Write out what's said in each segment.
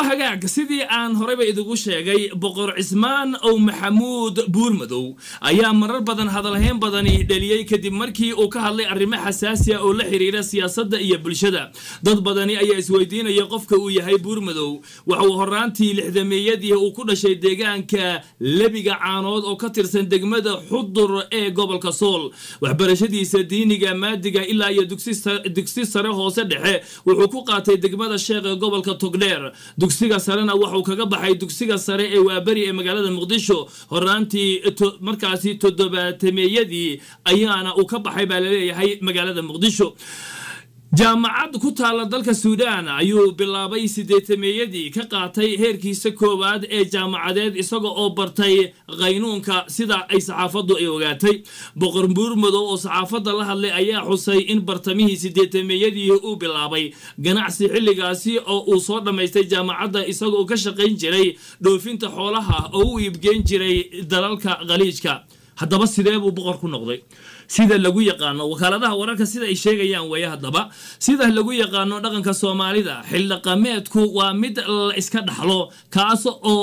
hagaag sidii aan horeyba idigu sheegay boqor cismaan ow maxamuud buurmadow ayaa marar badan hadalhayn badani dheliyey kadib markii uu ka hadlay arrimo xasaasi ah oo la xiriira siyaasadda iyo bulshada dad badani ayaa isweydiinaya qofka uu yahay buurmadow waxa uu horaantii lixdameeyadii uu ku dhashay deegaanka lebiga caanood oo ka tirsan degmada xudur ee gobolka sool waxbarashadiisa diiniga maadiga ilaa iyo dugsi sare hoose dhexe wuxuu ku qaatay degmada sheekh ee gobolka togdheer dugsiga sarena waxuu kaga baxay dugsiga sare ee waaberi ee magaalada muqdisho horaantii markaasi toddobaatemeeyadii ayaana uu ka baxay baa laleeyahay magaalada muqdisho jaamacad ku taalla dalka suudaan ayuu bilaabay sideetameeyadii ka qaatay heerkiisa koowaad ee jaamacadeed isaga oo bartay qaynuunka sida ay saxaafaddu ay ogaatay boqor buurmadow oo saxaafadda la hadlay ayaa xusay in bartamihii sideetameeyadii uu bilaabay ganacsi xilligaasi oo uu soo dhammaystay jaamacadda isagaoo ka shaqayn jiray dhoofinta xoolaha oo u iibgeyn jiray dalalka khaliijka haddaba sidee buu boqor ku noqday sida lagu yaqaano wakaaladaha wararka sida ay sheegayaan weeye haddaba sida lagu yaqaano dhaqanka soomaalida xildhaqameedku waa mid la iska dhaxlo kaas oo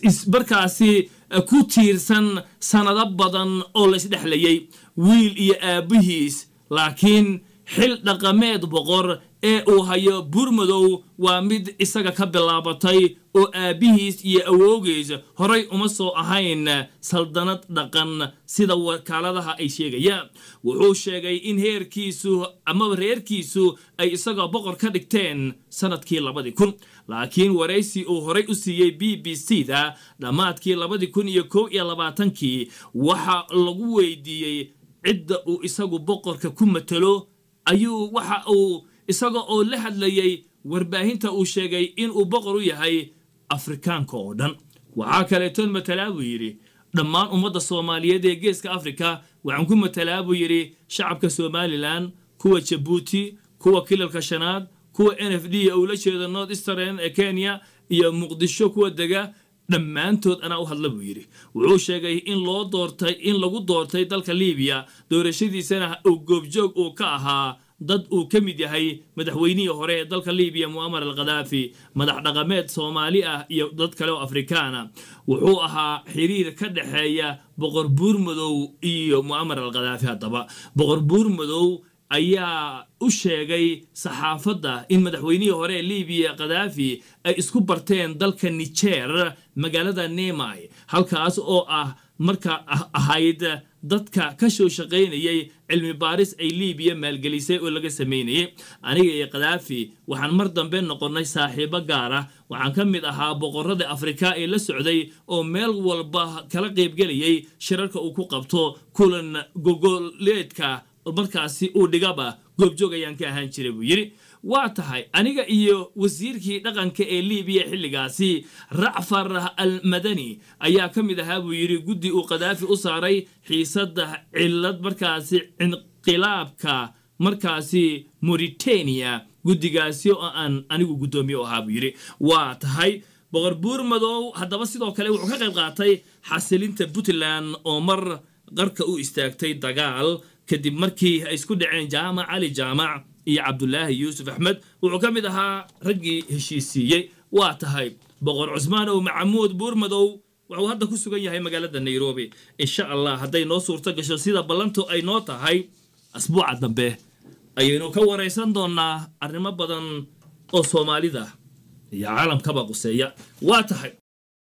markaasi ku tiirsan sanado badan oo la isdhexlayay wiil iyo aabbihiis laakiin xil dhaqameed boqor ee uu hayo buurmadow waa mid isaga ka bilaabatay oo aabbihiis iyo awoogiis horay uma soo ahayn saldanad dhaqan sida wakaaladaha ay sheegayaan wuxuu sheegay in heerkiisu amaba reerkiisu ay isagoo boqor ka dhigteen sanadkii labadii kun laakiin waraysi uu horay u siiyey b b c da dhammaadkii labadii kun iyo kow iyo labaatankii waxa lagu weydiiyey cidda uu isagu boqorka ku matalo ayuu waxa uu isaga oo la hadlayay warbaahinta uu sheegay inuu boqor u yahay afrikaanka oo dhan waxaa kaleetoon matalaa buu yidhi dhammaan ummadda soomaaliyeed ee geeska afrika waxaan ku matalaa buu yidhi shacabka somalilan kuwa jabuuti kuwa kilalka shanaad kuwa n f d uu la jeedo north eastern ee kenya iyo muqdisho kuwa dega dhammaantood anaa u hadla buu yidhi wuxuu sheegay in loo doortay in lagu doortay dalka libiya doorashadiisana uu goobjoog uu ka ahaa dad uu ka mid yahay madaxweynihii hore ee dalka libiya mu'amar al khadaafi madax dhaqameed soomaali ah iyo dad kale oo afrikaana wuxuu ahaa xiriir ka dhexeeya boqor buurmadow iyo mu'amar al khadaafi haddaba boqor buurmadow ayaa u sheegay saxaafadda in madaxweynihii hore ee libiya khadaafi ay isku barteen dalka nijer magaalada nemai halkaas oo ah marka ahayd dadka ka soo shaqaynayay cilmi baaris ay libiya maalgelisay oo laga samaynayay aniga iyo khadaafi waxaan mar dambe noqonnay saaxiibo gaar ah waxaan ka mid ahaa boqorada afrika ee la socday oo meel walba kala qaybgelayay shirarka uu ku qabto kulan gogoleedka markaasi uu dhigaba goobjoog ayaan ka ahaan jiray buu yidhi waa tahay aniga iyo wasiirkii dhaqanka ee libiya xilligaasi racfar al madani ayaa ka mid ahaa buu yidhi guddi uu khadaafi u saaray xiisadda cilad markaasi inqilaabka markaasi mauritania guddigaasi oo aan anigu guddoomiye u ahaa buu yidhi waa tahay boqor buurmadow haddaba sidoo kale wuxuu ka qayb qaatay xasilinta puntland oo mar qarka u istaagtay dagaal kadib markii ay isku dhaceen jaamac cali jaamac iyo cabdulaahi yuusuf axmed wuxuu ka mid ahaa raggii heshiisiiyey waa tahay boqor cusmaan ow maxamuud buurmadow wuxuu hadda ku sugan yahay magaalada nairobi insha allah hadday noo suurto gasho sida ballantu ay noo tahay asbuuca dambe ayaynu ka waraysan doonnaa arrimo badan oo soomaalida iyo caalamkaba quseeya waa tahay